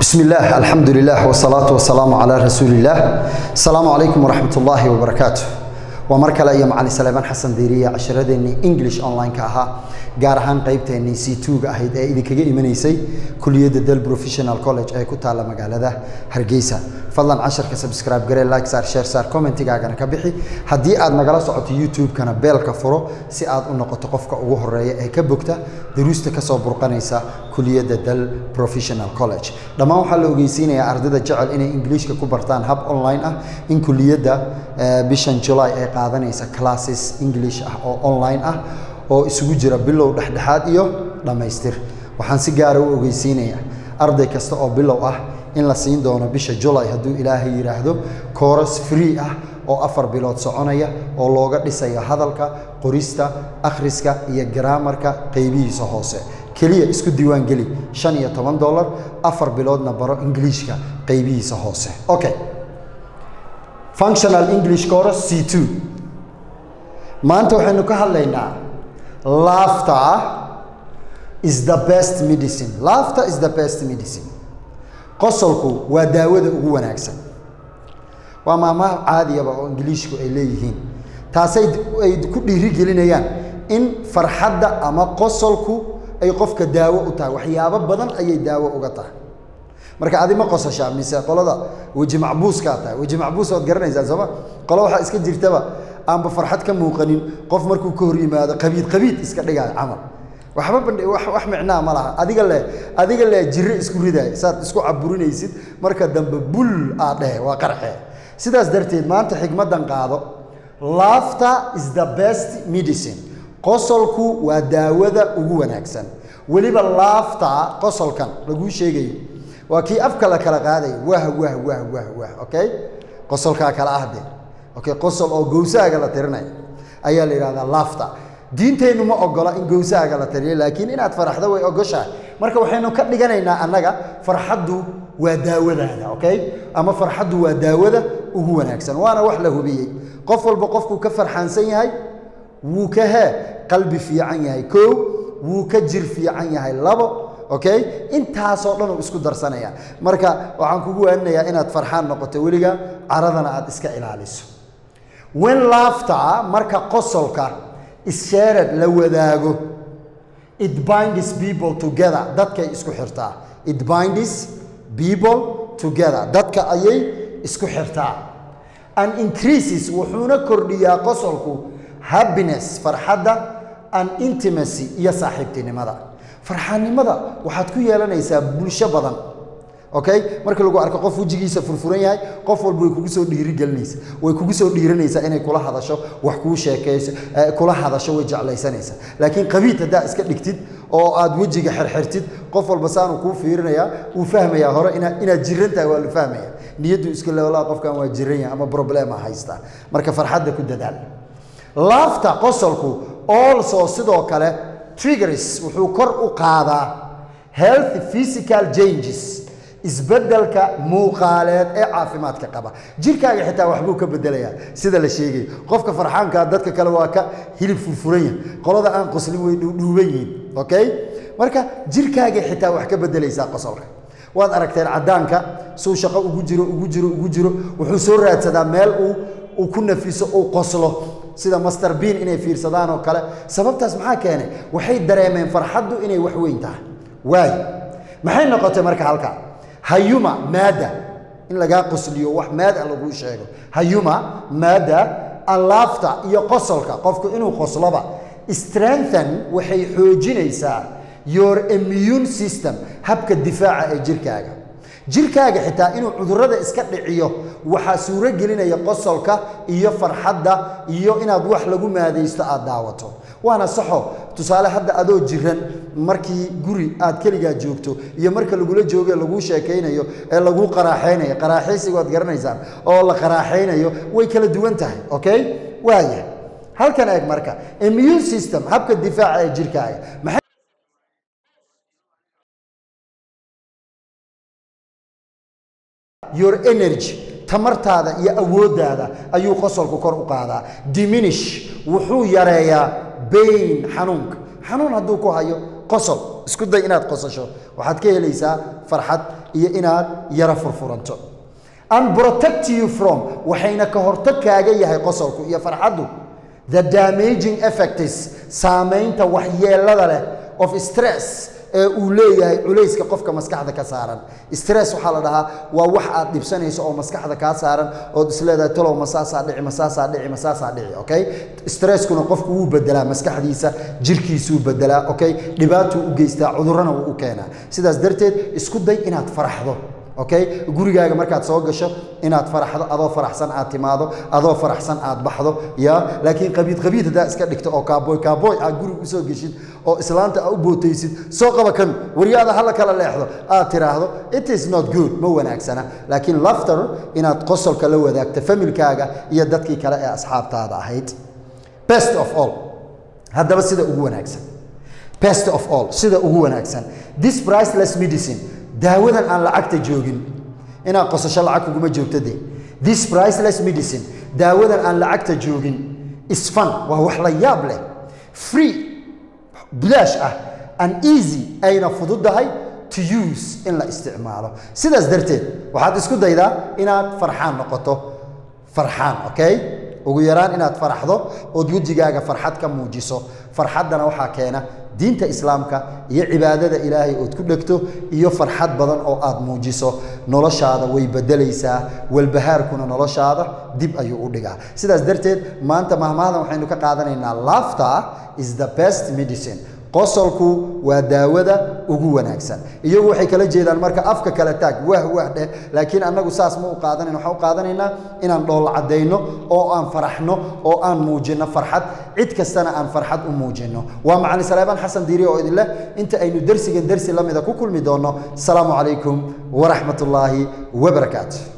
بسم الله الحمد لله والصلاة والسلام على رسول الله السلام عليكم ورحمة الله وبركاته ومركل أيام علي سليمان حسن ديرية عشرة إنجليش أونلاين كأها gaar ahaan qaybteennii c tga ahayd ee idinkaga imanaysay kuliyadda del professional college ee ku taalla magaalada hargeysa fadlan casharka subscribe garee like saar share saar commentigaagana ka bixi haddii aad nagala socoto youtube-kana beelka furo si aad u noqoto qofka ugu horeeya ee ka bogta daruusta kasoo burqanaysa kuliyadda del professional college dhammaan waxaa la ogeysiinayaa ardayda jecel inay ingiliishka ku bartaan hab online ah in kuliyadda bishan july ay qaadanaysa classes english ah oo online ah oo isugu jira bilow dhexdhexaad iyo dhammaystir waxaan si gaara u ogeysiinayaa arday kasta oo bilow ah in la siin doono bisha julay hadduu ilaahay yidhaahdo kooras free ah oo afar bilood soconaya oo looga dhisayo hadalka qorista akhriska iyo garaamarka qeybihiisa hoose keliya isku diiwaan geli shan iyo toban dollar afar biloodna baro ingiliishka qeybihiisa hoose okay functional english course c two maanta waxaynu ka hadlaynaa laughter is the best medicine laughter is the best medicine qosolku waa daawada ugu wanaagsan waa maamaha caadiyaba oo ingiliishku ay leeyihiin taasay ay ku dhiirigelinayaan in farxadda ama qosolku ay qofka daawo u tahay waxyaabo badan ayay daawo uga tahay marka adi ma qosashaa mise qolada weji macbuuskaa tahay weji macbuus waad garanaysaa sooma qolo waxaa iska jirtaba aanba farxad ka muuqanin qof markuu ka hor yimaado qabiid qabiid iska dhigaayo camal waxba bandh wax micnaa ma laha adiga le adiga le jiro isku ridaay saad isku caburinaysid marka dambe bul aad dhehe waa qarxe sidaas darteed maanta xigmaddan qaado laughter is the best medicine qosolku waa daawada ugu wanaagsan weliba laughter qosolkan laguu sheegayo waa kii afka la kala qaadayo wah wah wah wah wah okay qosolkaa kala ah dee okay qosol oo gowsaaga la tirinaya ayaa la yidhahdaa laughter diinteennu ma ogola in gowsaaga la tiriyo laakiin inaad faraxdo way ogoshahay marka waxaynu ka dhiganaynaa annaga farxaddu waa daawadaada okay ama farxaddu waa daawada ugu wanaagsan waana wax la hubiyey qof walba qofkuu ka farxaansan yahay wuu ka hee qalbi fiican yahay kow wuu ka jir fiican yahay labo okay intaasoo dhan uu isku darsanaya marka waxaan kugu waaninayaa inaad farxaan noqoto weliga caradana aad iska ilaaliso wen laughter marka qosolka ishared la wadaago it binds people together dadkay isku xirtaa it binds people together dadka ayay isku xirtaa and increases wuxuuna kordhiyaa qosolku happiness farxadda and intimacy iyo saaxiibtinimada farxaannimada waxaad ku yeelanaysaa bulsho badan okay marka lagu arko qof wejigiisa furfuran yahay qof walba way kugu soo dhiirigelinaysa way kugu soo dhiiranaysaa inay kula hadasho wax kuu sheekeyso kula hadasho way jeclaysanaysaa laakiin qabiid haddaa iska dhigtid oo aad wejiga xirxirtid qof walba saanuu kuu fiirinayaa wuu fahmayaa hore ina inaad jiran tahay waa la fahmaya niyaddu iska leolaa qofkan waa jiran yahay ama problema haystaa marka farxadda ku dadaal laafta qosolku also sidoo kale triggers wuxuu kor u qaadaa health physical changes isbedelka muuqaaleed ee caafimaadka qaba jirkaaga xitaa waxbuu ka bedelayaa sida la sheegay qofka farxaankaa dadka kale waa ka hilib furfuran yahay qolada aan qoslin way dhuudhuuban yihiin okay marka jirkaaga xitaa wax ka bedelaysaa qosolka waad aragteen caddaanka suu shaqo ugu jiro ugu jiro ugu jiro wuxuu soo raadsadaa meel uu uu ku nafiso uu qoslo sida master bean inay fiirsadaan oo kale sababtaas maxaa keenay waxay dareemeen farxaddu inay wax weyn tahay waayo maxay noqotay marka halkaa hayuma maada in lagaa qosliyo wax maada laguu sheego hayuma maada alaafta iyo qosolka qofku inuu qosloba strengthen waxay xoojinaysaa your immune system habka difaaca ee jirkaaga jirkaaga xitaa inuu cudurrada iska dhiciyo waxaa suuro gelinaya qosolka iyo farxadda iyo inaad wax lagu maadaysto aad daawato waana saxo tusaale hadda adoo jiran markii guri aad keligaa joogto iyo marka lagula jooge laguu sheekaynayo ee laguu qaraaxaynayo qaraaxaysiga waad garanaysaan oo la qaraaxaynayo way kala duwan tahay okay waaya halkan eeg marka immune system habka difaaca ee jirkaaga your energy tamartaada iyo awooddaada ayuu qosolku kor u qaadaa diminish wuxuu yareeyaa bain xanuunka xanuun hadduu ku hayo qosol isku day inaad qosasho waxaad ka helaysaa farxad iyo inaad yara furfuranto and protect you from waxayna ka hortag kaaga yahay qosolku iyo farxaddu the damaging effects saamaynta waxyeelada leh of stress ee uu leeyahay culayska qofka maskaxda ka saaran stress waxaa la dhahaa waa wax aad dhibsanayso oo maskaxda kaa saaran ood isleedahay talow masaasaa dhici masaasaa dhici masaasaa dhici okay stresskuna qofku wuu bedelaa maskaxdiisa jirkiisuu bedelaa okay dhibaatuu u geystaa cudurrana wuu u keenaa sidaas darteed isku day inaad faraxdo okay gurigaaga markaad soo gasho inaad faraxdo adoo faraxsan aad timaado adoo faraxsan aad baxdo ya laakiin qabiid qabiid haddaa iska dhigto oo kaaboy kaaboy aad guriga usoo geshid oo islaanta aad u bootaysid soo qaba kan waryaada hala kala leexdo aad tiraahdo it is not good ma wanaagsana laakiin lafter inaad qosolka la wadaagto familkaaga iyo dadkii kale ee asxaabtaada ahayd best of all haddaba sida ugu wanaagsan best of all sida ugu wanaagsan this priceless medicine daawadan aan lacagta joogin inaad qosasho lacag kuguma joogto de this priceless medicine daawadan aan lacagta joogin is fun waa wax la yaab leh free bilaash ah and easy ayna fududahay to use in la isticmaalo sidaas darteed waxaad isku daydaa inaad farxaan noqoto farxaan okay ugu yaraan inaad faraxdo ood wejigaaga farxad ka muujiso farxaddana waxaa keena diinta islaamka iyo cibaadada ilaahay ood ku dhegto iyo farxad badan oo aad muujiso noloshaada way bedelaysaa walbahaarkuna noloshaada dib ayuu u dhigaa sidaas darteed maanta mahmahdan waxaynu ka qaadanaynaa laughter is the best medicine qosolku waa daawada ugu wanaagsan iyagu waxay kala jeedaan marka afka kala taag wah wah dheh laakiin annagu saas ma u qaadanayn waxaan u qaadanaynaa inaan dhool caddayno oo aan faraxno oo aan muujinno farxad cid kastana aan farxad u muujinno waa macali saleebaan xasan diiri oo idin leh inta aynu dersigan dersi la mida ku kulmi doonno asalaamu calaykum waraxmat ullaahi wabarakaatu